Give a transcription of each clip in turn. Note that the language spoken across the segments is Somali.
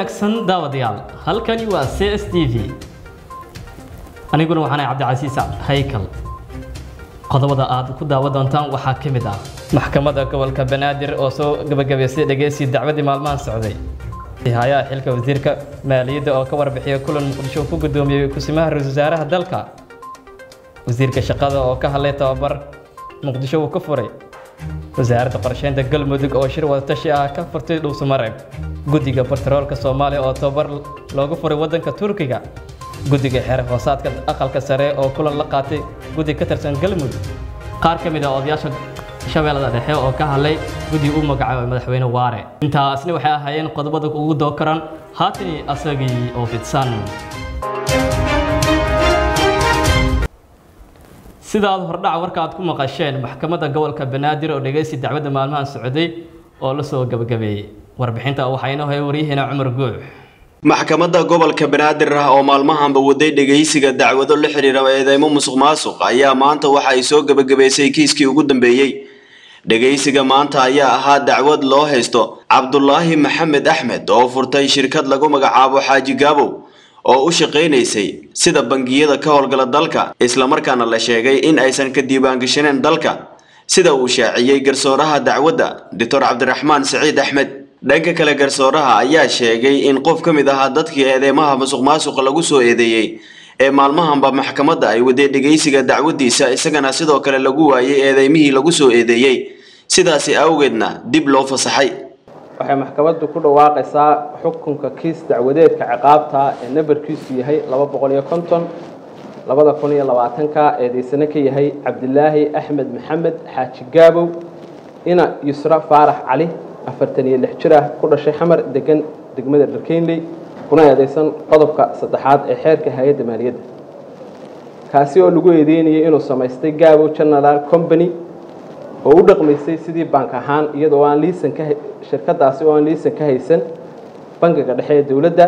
wanaagsan daawadayaal halkani waa c s t v aniguna waxaanay cabdicasiis haykal qodobada aad ku daawan doontaan waxaa ka mid ah maxkamadda gobolka banaadir oo soo gabagabaysay dhegeysi dacwadii maalmahan socday hayaha xilka wasiirka maaliyadda oo ka warbixiyay kulan muqdisho ku guddoomiyey kusimaha ra-iisul wasaaraha dalka wasiirka shaqada oo ka hadlay tababar muqdisho uu ka furay wasaaradda qorsheynta galmudug oo shir wadatashi ah ka furtay dhuusamareeb guddiga batroolka soomaaliya oo tababar loogu furay waddanka turkiga guddiga xeer hoosaadka aqalka sare oo kulan la qaatay guddi ka tirsan galmudug qaar ka mid ah odayaasha shabeellada dhexe oo ka hadlay guddi u magacaabay madaxweyne waare intaasna waxay ahaayeen qodobada ugu dookaran haatani asagii oo fidsan sida aad hordhaca warka aad ku maqasheen maxkamadda gobolka banaadir oo dhegeysi dacwadda maalmahan socday oo la soo gabagabeeyey warbixinta waxaa inoo haya waryaheena cumar guux maxkamadda gobolka banaadir ah oo maalmahanba waday dhegaysiga dacwado la xidhiira eedeymo musuq maasuq ayaa maanta waxa ay soo gebagabaysay kiiskii ugu dambeeyey dhegaysiga maanta ayaa ahaa dacwad loo haysto cabdulaahi maxamed axmed oo furtay shirkad lagu magacaabo xaaji gaabow oo u shaqaynaysay sida bangiyada ka howlgala dalka islamarkaana la sheegay in aysan ka diiwaangashaneen dalka sida uu shaaciyey garsooraha dacwadda doctor cabdiraxmaan saciid axmed dhanka kale garsooraha ayaa sheegay in qof ka mid ahaa dadkii eedeymaha musuq maasuqa lagu soo eedeeyey ee maalmahanba maxkamadda ay waday dhegaysiga dacwaddiisa isagana sidoo kale lagu waayay eedeymihii lagu soo eedeeyey sidaasi awgeedna dib loo fasaxay waxay maxkamaddu ku dhawaaqaysaa xukunka kiis dacwadeedka ciqaabta ee nambarkiisu yahay laba boqol iyo konton labada kun iyo labaatanka eedeysane ka yahay cabdilaahi axmed maxamed xaaji gaabow ina yusra faarax cali afartan iyo lix jir ah ku dhashay xamar degan degmada dharkeynley kuna eedeysan qodobka saddexaad ee xeerka hay-adda maaliyadda kaasi oo lagu eedeynayay inuu samaystay gaabow general company oo u dhaqmaysay sidii bank ahaan iyadoo aan liisan ka shirkadaasi oo aan liisan ka haysan bangiga dhexe ee dowladda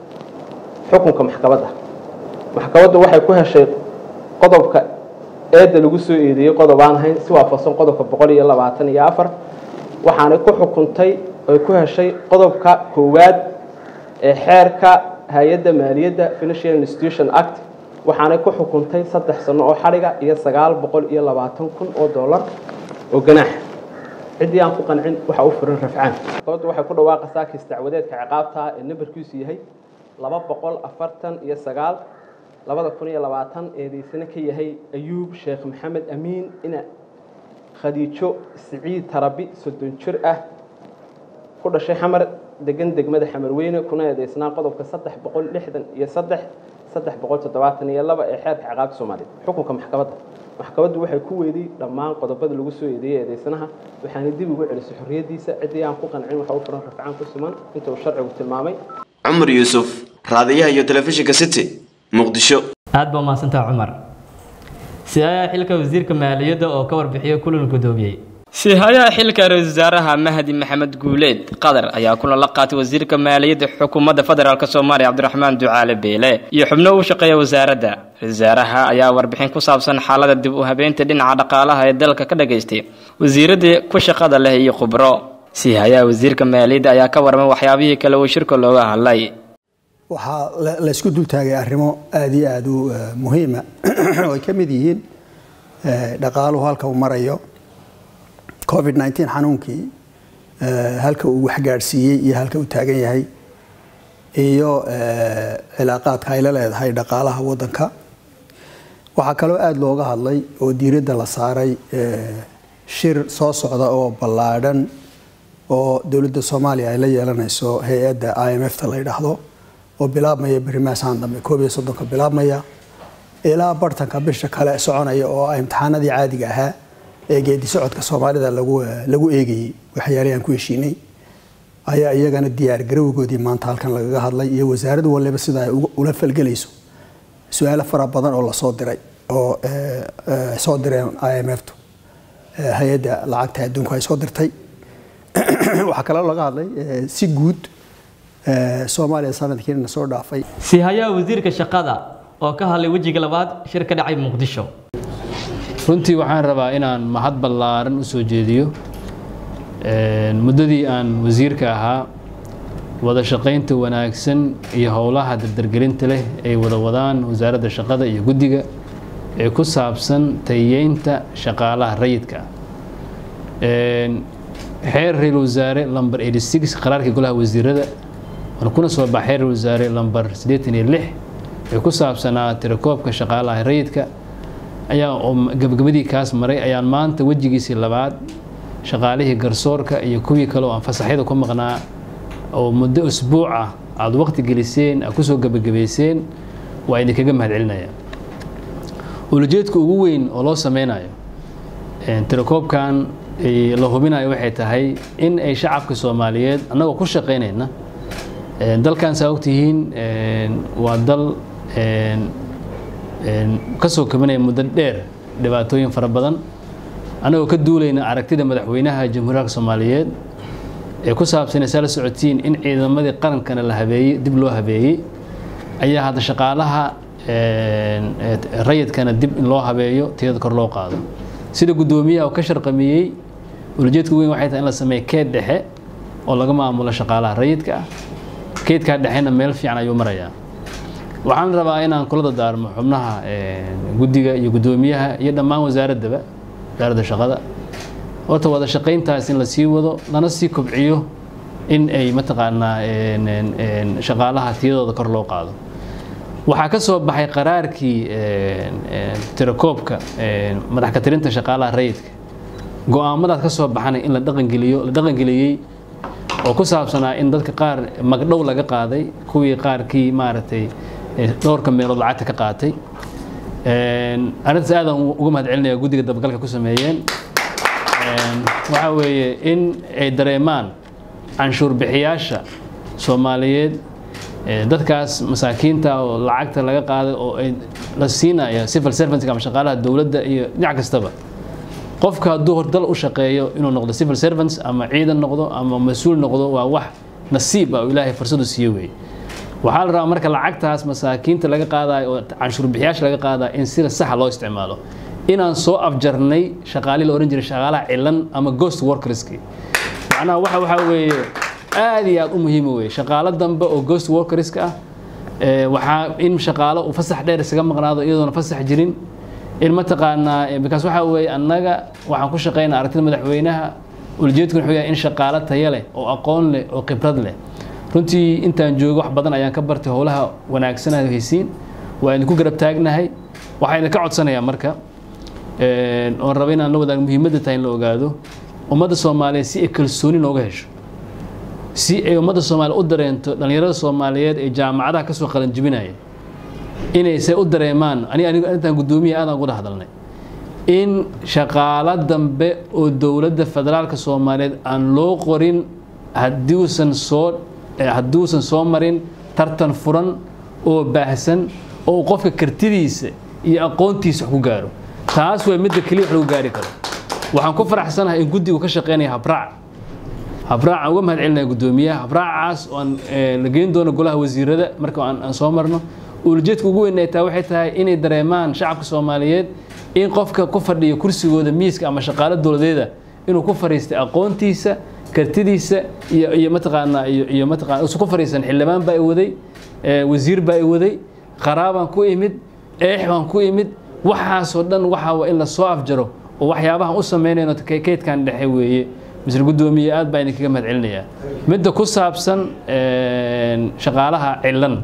xukunka maxkamadda maxkamaddu waxay ku heshay qodobka eedda lagu soo eedeeyey qodob aan ahayn si waafaqsan qodobka boqol iyo labaatan iyo afar waxaanay ku xukuntay ay ku heshay qodobka koowaad ee xeerka hay-adda maaliyadda financial institution act waxaanay ku xukuntay saddex sano oo xadhiga iyo sagaal boqol iyo labaatan kun oo dollar oo ganaax ciddii aan ku qancin waxa u furan rafcaan maxkamaddu waxay ku dhawaaqaysaa kiis dacwadeedka ciqaabta ee nambarkiisu yahay laba boqol afartan iyo sagaal labada kun iyo labaatan eedeysane ka yahay ayuub sheekh maxamed amiin ina khadiijo siciid tarabi soddon jir ah ku dhashay xamar degan degmada xamarweyne kuna eedeysnaa qodobka saddex boqol lixdan iyo saddex saddex boqol toddobaatan iyo laba ee xeerka ciqaabta soomaaliya xukunka maxkamadda maxkamaddu waxay ku weeday dhammaan qodobada lagu soo eedeeyey eedeysanaha waxaana dib ugu celisay xorriyaddiisa ciddii aan ku qancin waxa u furan rafcaan ku suman inta uu sharcigu tilmaamay cumar yuusuf raadiyaha iyo telefishinka city muqdisho aad baa mahadsantaha cumar sihayaha xilka wasiirka maaliyadda oo ka warbixiyay kulan guddoomiyey sihayaha xilka ra-isul wasaaraha mahdi maxamed guuleed qadar ayaa kulan la qaatay wasiirka maaliyadda xukuumadda federaalk soomaaliya cabdiraxmaan ducaale beele iyo xubno u shaqeeya wasaaradda ra-isul wasaaraha ayaa warbixin ku saabsan xaalada dib u habeynta dhinaca dhaqaalaha ee dalka ka dhagaystay wasiiradii ku shaqada leh iyo khubro sihayaha wasiirka maaliyadda ayaa ka warmay waxyaabihii kale uu shirka looga hadlay waxaa laysku dultaagay arrimo aada iyo aada u muhiima oo ay ka mid yihiin dhaqaaluhu halka uu marayo covid nneteen xanuunkii halka uu waxgaadhsiiyey iyo halka uu taagan yahay iyo cilaaqaadka ay la leedahay dhaqaalaha waddanka waxaa kaloo aada looga hadlay oo diiradda la saaray shir soo socda oo ballaadhan oo dowladda soomaaliya ay la yeelanayso hay-adda i m f ta la yidhaahdo oo bilaabmaya berimaasaan dambe koob iyo soddonka bilaabmaya ilaa bartanka bisha kale soconaya oo imtixaanadii caadiga ahaa ee geedi socodka soomaalida lagu eegayey waxyaalihii aan ku heshiinay ayaa iyagana diyaar garowgoodii maanta halkan lagaga hadlay iyo wasaarad waliba sida ay ula falgelayso su-aalo fara badan oo lasoo diray oo soo direen i m f tu hay-adda lacagta adduunku ay soo dirtay waxaa kaloo laga hadlay si guud soomaaliya sanadkiina soo dhaafay sihayaha wasiirka shaqada oo ka hadlay wejiga labaad shir ka dhacay muqdisho runtii waxaan rabaa inaan mahad ballaaran u soo jeediyo muddadii aan wasiirka ahaa wada shaqaynta wanaagsan iyo howlaha dardargelinta leh ay wada wadaan wasaaradda shaqada iyo guddiga ee ku saabsan tayeynta shaqaalaha rayidka xeer ra-iisul wasaare lamber 86 qaraarkii golaha wasiirada waana kuna soo baxa xeer ra-isul wasaare lamber 86 ee ku saabsanaa tirakoobka shaqaalaha rayidka ayaa oo gabagabadii kaas maray ayaan maanta wejigiisii labaad shaqaalihii garsoorka iyo kuwii kale oo aan fasaxyada ku maqnaa oo muddo usbuuc ah aada waqti geliseen aad kusoo gabagabayseen waa idinkaga mahadcelinaya ulajeedka ugu weyn oo loo sameynayo tirakoobkan la hubinayo waxay tahay in ay shacabka soomaaliyeed annagoo ku shaqaynayna dalkan saa ogtihiin waa dal kasoo kabanaya muddo dheer dhibaatooyin fara badan annagoo ka duulayna aragtida madaxweynaha jamhuuriyadka soomaaliyeed ee ku saabsan saa la socotiin in ciidamadii qarankana la habeeyey dib loo habeeyey ayaa hadda shaqaalaha rayidkana dib in loo habeeyo tiyada kor loo qaado sida guddoomiyaha ka sharqamiyey ulajeedka weyn waxay tahay in la sameeyo keed dhexe oo laga maamulo shaqaalaha rayidka ah keedkaa dhexena meel fiican ayuu marayaa waxaan rabaa inaan kula dadaarmo xubnaha guddiga iyo guddoomiyaha iyo dhammaan wasaaraddaba wasaaradda shaqada horta wada shaqayntaas in la sii wado lana sii kobciyo in ay mataqaanaa shaqaalaha tiyadooda kor loo qaado waxaa ka soo baxay qaraarkii tirakoobka madax ka tirinta shaqaalaha rayidka go-aamadaas ka soo baxanay in la dhaqangeliyo la dhaqangeliyey oo ku saabsanaa in dadka qaar magdhow laga qaaday kuwii qaarkii maaragtay dhowrka meelood lacagta ka qaatay arrintaas aadaan uga mahad celinaya guddiga dabagalka ku sameeyeen waxaa weeye in ay dareemaan canshuur bixiyaasha soomaaliyeed dadkaas masaakiinta oo lacagta laga qaaday oo ay la siinaya civil servantska ama shaqaalaha dowladda iyo dhinac kastaba qofka hadduu hordal u shaqeeyo inuu noqdo civil servants ama ciidan noqdo ama mas-uul noqdo waa wax nasiib ah oo ilaahay fursadu siiyo weeye waxaa la rabaa marka lacagtaas masaakiinta laga qaadayo oo canshuur bixiyaasha laga qaadayo in sida saxa loo isticmaalo inaan soo afjarnay shaqaalii la ohan jiray shaqaalaha cilan ama ghost workerski macnaha waxa waxaa weeye aad iyo aad u muhiima weeye shaqaalo dambe oo ghost workerska ah waxaa in shaqaalo uu fasax dheer isaga maqnaado iyadoona fasax jirin in mataqaanaa bikaas waxaa weeye annaga waxaan ku shaqaynaa aragtida madaxweynaha ulajeedkuna wuxuu yahay in shaqaalo tayo leh oo aqoon leh oo khibrad leh runtii intaan joogo wax badan ayaan ka bartay howlaha wanaagsanaha haysiin waa idinku garab taagnahay waxaa idinka codsanayaa marka oon raba inaan la wadaago muhiimadda tahay in la ogaado ummadda soomaaliyeed si ay kalsooni nooga hesho si ay ummadda soomaaliya u dareento dhallinyarada soomaaliyeed ee jaamacadaha kasoo qalanjibinaya inay se u dareemaan aniga anigu intaan guddoomiya aadaan uga hadalnay in shaqaalo dambe oo dowladda federaalka soomaaliyeed aan loo qorin haddiuusan soo hadduusan soo marin tartan furan oo baahsan oo qofka kartidiisa iyo aqoontiisa wax ku gaaro taas waa midda keliya wax lagu gaari karo waxaan ku faraxsanahay in guddigu ka shaqeynaya habraac habraac uga mahad celinaya guddoomiyaha habraacaas oo aan la geyn doono golaha wasiirada marka aan soo marno uulajeedka ugu weyn ay tahay waxay tahay inay dareemaan shacabka soomaaliyeed in qofka ku fadhiyo kursigooda miiska ama shaqaalo dowladeeda inuu ku fariistay aqoontiisa kartidiisa iyo iyo mataqaanaa iyo iyo mataqaana usu ku fariisan xildhibaan baa i waday wasiir baa i waday qaraabaan ku imid eex baan ku imid waxaasoo dhan waxaa in la soo afjaro oo waxyaabahan u samaynayno keydkan dhexe weeye misr guddoomiye aad baa idinkaga mahad celinayaa midda ku saabsan shaqaalaha cilan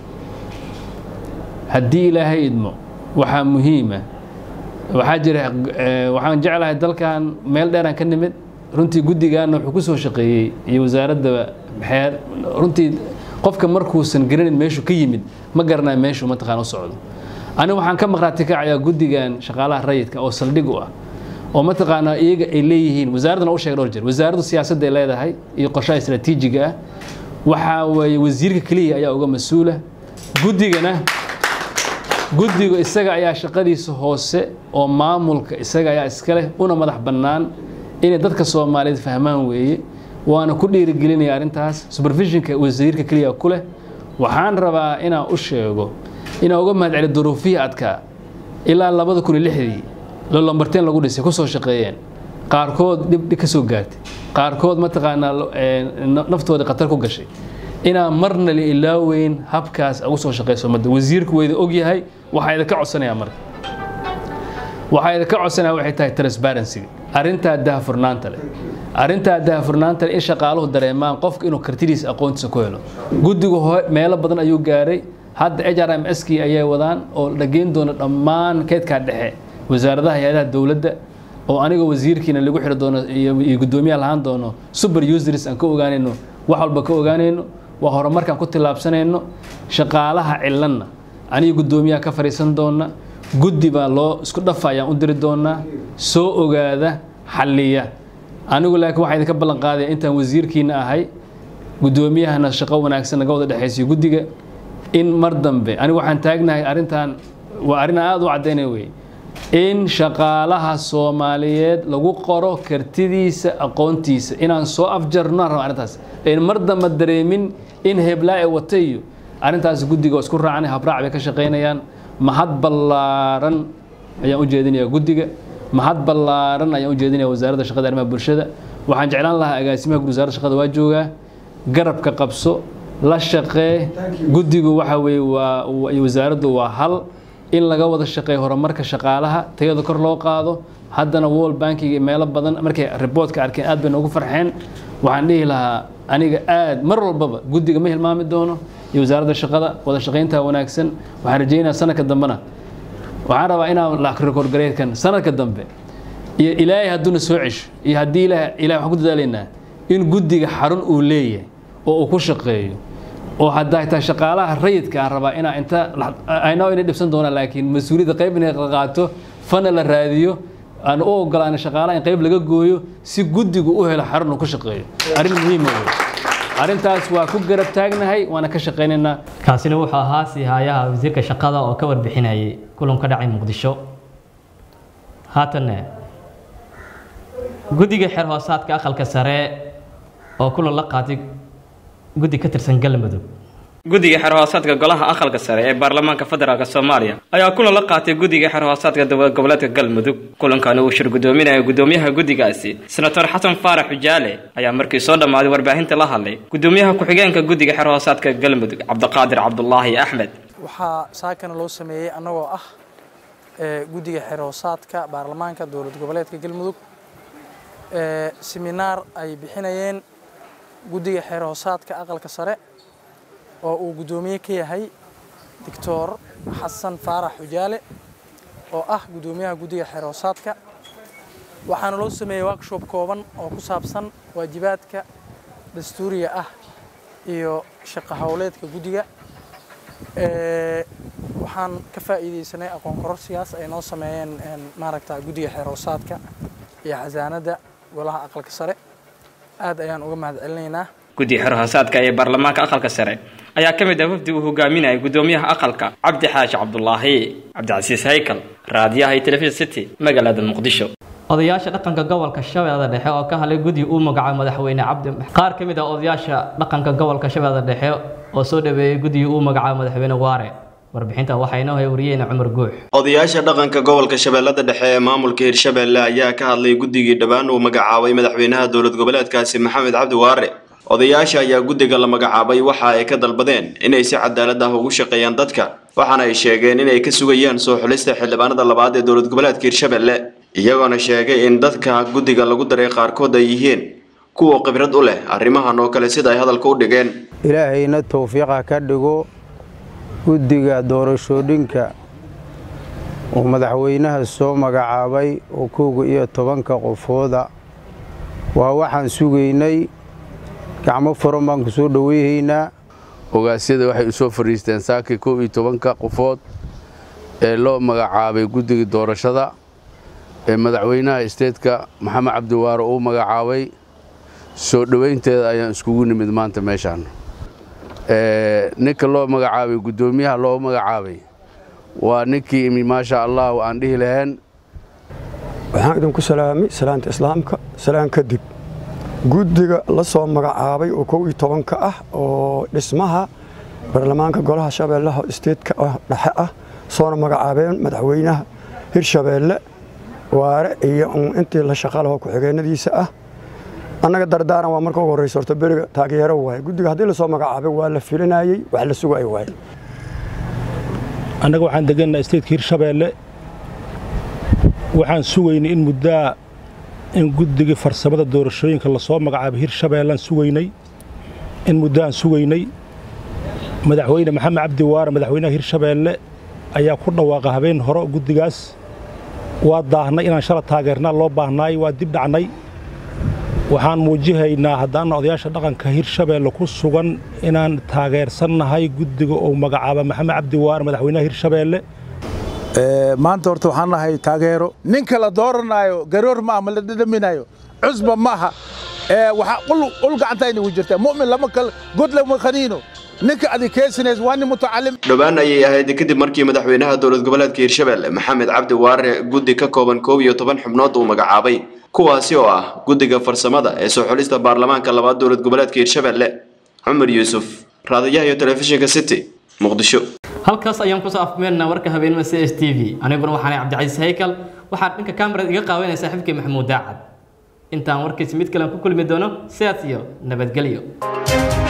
haddii ilaahay idmo waxaa muhiima waxaa jira waxaan jeclahay dalkan meel dheeraan ka nimid runtii guddigaana wuxuu ku soo shaqeeyey iyo wasaaradda xeer runtii qofka markuusan garanin meeshuu ka yimid ma garanayo meeshuu mataqaan u socdo aniga waxaan ka maqraati kacayaa guddigan shaqaalaha rayidka oo saldhig u ah oo mataqaanaa iyaga ay leeyihiin wasaaraddana u sheegay dhowr jeer wasaaraddu siyaasadda ay leedahay iyo qorshaha istaraatiijiga ah waxaa weeye wasiirka keliya ayaa uga mas-uula guddigana guddigu isaga ayaa shaqadiisa hoose oo maamulka isaga ayaa iska leh una madax bannaan inay dadka soomaaliyeed fahmaan weeye waana ku dhiirigelinaya arrintaas supervisionka wasiirka keliya ku leh waxaan rabaa inaan u sheego inaan uga mahad celi duruufihii adkaa ilaa labada kun iyo lixdii lolombarteen lagu dhisay kusoo shaqeeyeen qaarkood dhib ka soo gaartay qaarkood mataqaanaa naftooda khatar ku gashay inaan marna la ilaaweyn habkaas ugu soo shaqayso ummadda wasiirku wayda ogyahay waxaa idinka codsanayaa marka waxaa idinka codsanaya waxay tahay transparency-ga arrintaa daahfurnaanta leh arrintaa daahfurnaanta leh in shaqaaluhu dareemaan qofka inuu kartidiisa aqoontiisa ku helo guddigu meelo badan ayuu gaaray hadda h r m s kii ayay wadaan oo dhageyn doona dhammaan keedkaa dhexe wasaaradaha hay-adaha dowladda oo aniga wasiirkiina lagu xiri doono iyo guddoomiyaha lahaan doono super users aan ka ogaanayno wax walba ka ogaanayno waa horumarkaan ku tillaabsanayno shaqaalaha cilanna aniga guddoomiyaha ka fadhiisan doona guddi baa loo isku dhafa ayaan u diri doonaa soo ogaada xalliya anigu laakiin waxaa idinka ballan qaadaya intaan wasiirkiina ahay guddoomiyahana shaqo wanaagsan naga wada dhexaysiyo guddiga in mar dambe anigu waxaan taagnahay arrintan waa arrin aada u caddaynaya wey in shaqaalaha soomaaliyeed lagu qoro kartidiisa aqoontiisa inaan soo afjarno raba arrintaas in mar dambe dareemin in heblaa ee wata iyo arrintaas guddiga oo isku raacnay habraac bay ka shaqaynayaan mahad ballaaran ayaan u jeedinayaa guddiga mahad ballaaran ayaan u jeedinayaa wasaaradda shaqada arrimaha bulshada waxaan jeclaan lahaa agaasimaha guud wasaaradda shaqada waa joogaa garabka qabso la shaqee guddigu waxa weeye waa wasaaraddu waa hal in laga wada shaqeeyo horumarka shaqaalaha tayada kor loo qaado haddana wall bankiga meelo badan markay riboodka arkeen aad bay noogu farxeen waxaan dhihi lahaa aniga aad mar walbaba guddiga ma hilmaami doono iyo wasaaradda shaqada wada shaqaynta wanaagsan waxaan rajaynayaa sanadka dambena waxaan rabaa inaan la rekoorgareedkan sanadka dambe iyo ilaahay hadduuna soo cesho iyo haddii ilaah ilahay waxaan ku dadaalaynaa in guddiga xarun uu leeyahay oo uu ku shaqeeyo oo haddaa taa shaqaalaha rayidka aan rabaa inaa inta aynao inay dhibsan doonaan laakiin mas-uuliyadda qayb inay qaato fana la raadiyo aan u ogolaana shaqaalaha in qayb laga gooyo si guddigu u helo xarun uu ku shaqeeyo arrin muhiima wey arrintaas waa ku garab taagnahay waana ka shaqaynaynaa kaasina wuxuu ahaa siihayaha wasiirka shaqada oo ka warbixinayay kulan ka dhacay muqdisho haatanne guddiga xeer hoosaadka aqalka sare oo kulan la qaatay guddi ka tirsan galmudug guddiga xerhoosaadka golaha aqalka sare ee baarlamaanka federaalk soomaaliya ayaa kulan la qaatay guddiga xerhoosaadka dowlad goboleedka galmudug kulankani uu shir guddoominaya guddoomiyaha guddigaasi senator xasan faarax xujaale ayaa markii soo dhammaaday warbaahinta la hadlay guddoomiyaha ku-xigeenka guddiga xerhoosaadka galmudug cabdiqaadir cabdulaahi axmed waxaa saakana loo sameeyey annagoo ah guddiga xerhoosaadka baarlamaanka dowlad goboleedka galmudug seminaar ay bixinayeen guddiga xeerhoosaadka aqalka sare oo uu guddoomiye ka yahay doctor xasan faarax xujaale oo ah guddoomiyaha guddiga xeerhoosaadka waxaana loo sameeyey workshop kooban oo ku saabsan waajibaadka dastuuriga ah iyo shaqo howleedka guddiga waxaan ka faa'iidaysanay aqoon kororsigaas ay noo sameeyeen maaragta guddiga xeerhoosaadka iyo xasaanadda golaha aqalka sare aad ayaan uga mahad celinaynaa guddiga xerhoosaadka ee baarlamaanka aqalka sare ayaa ka mid ah wafdi uu hogaaminayay guddoomiyaha aqalka cabdi xaashi cabdulaahi cabdicasiis haykal raadiyaha iyo telefishin city magaalada muqdisho odayaasha dhaqanka gobolka shabeellada dhexe oo ka hadlay guddi uu magacaabo madaxweyne cabdi qaar ka mid ah odayaasha dhaqanka gobolka shabeellada dhexe oo soo dhaweeyey guddigii uu magacaabo madaxweyne waare warbixinta waxaa inoo hay wariyeyna cumar guux odayaasha dhaqanka gobolka shabeellada dhexe ee maamulka hirshabeelle ayaa ka hadlay guddigii dhowaan uu magacaabay madaxweynaha dowlad goboleedkaasi maxamed cabdi waare odayaasha ayaa guddiga la magacaabay waxa ay ka dalbadeen inay si cadaalad ah ugu shaqeeyaan dadka waxaana ay sheegeen inay ka sugayaan soo xulista xildhibaanada labaad ee dowlad goboleedka hirshabeelle iyagoona sheegay in dadka guddiga lagu daray qaarkood ay yihiin kuwa khibrad u leh arrimahan oo kale sida ay hadalka u dhigeen ilaahayna towfiiqa ka dhigo guddiga doorashooyinka uu madaxweynaha soo magacaabay oo kooga iyo tobanka qofooda waa waxaan sugaynay gacmo furan baan ku soo dhoweyhaynaa ogaasyada waxay u soo fadhiisteen saakii kow iyo tobanka qofood ee loo magacaabay guddiga doorashada ee madaxweynaha isteedka maxamed cabdiwaare uu magacaabay soo dhoweynteeda ayaan iskugu nimid maanta meeshaan ninka loo magacaabay guddoomiyaha loo magacaabay waa ninkii imi maasha allah aan dhihi lahayn waxaan idinku salaamay salaanta islaamka salaan kadib guddiga la soo magacaabay oo kow iyo tobanka ah oo dhismaha baarlamaanka golaha shabeellaha isteedka dhexe ah soona magacaabeen madaxweynaha hirshabeelle waare iyo intii la shaqalaho ku-xigeenadiisa ah annaga dardaaran waa marka ugu horreysa horta beriga taageero waaye guddiga haddii lasoo magacaabay waa la filinayey wax la sugay waaye annaga waxaan degannaha statetka hirshabeelle waxaan sugaynay in muddaa in guddigii farsamada doorashooyinka lasoo magacaabay hirshabeellaan sugaynay in muddoaan sugaynay madaxweyne maxamed cabdi waare madaxweynaha hirshabeelle ayaa ku dhawaaqa habeen hore guddigaas waa daahnay inaan shala taageernaa loo baahnaay waa dib dhacnay waxaan muujihaynaa haddaana odayaasha dhaqanka hirshabeelle ku sugan inaan taageersannahay guddiga uu magacaaba maxamed cabdi waare madaxweynaha hirshabeelle maanta horta waxaan nahay taageero ninka la dooranaayo garoor ma ama la dhadhaminayo cusba maaha waxaa ul gacantayna ugu jirtaa mu'min lama kal god lama khaniino ninka adi keesinays waa nin mutacalim dhowaan ayay ahayd kadib markii madaxweynaha dowlad goboleedka hirshabeelle maxamed cabdi waare guddi ka kooban koob iyo toban xubnood uu magacaabay kuwaasi oo ah guddiga farsamada ee soo xulista baarlamaanka labaad dowlad goboleedka hirshabeelle cumar yuusuf raadiyaha iyo telefishinka city muqdisho halkaas ayaan kusoo afmeernaa warka habeenimo c s t v aniguna waxaanay cabdicasiis haykal waxaa dhanka kamarad iga qaawanaya saaxiibkii maxamuud daacad intaan warkiisa mid kalen ku kulmi doono sidaas iyo nabadgelyo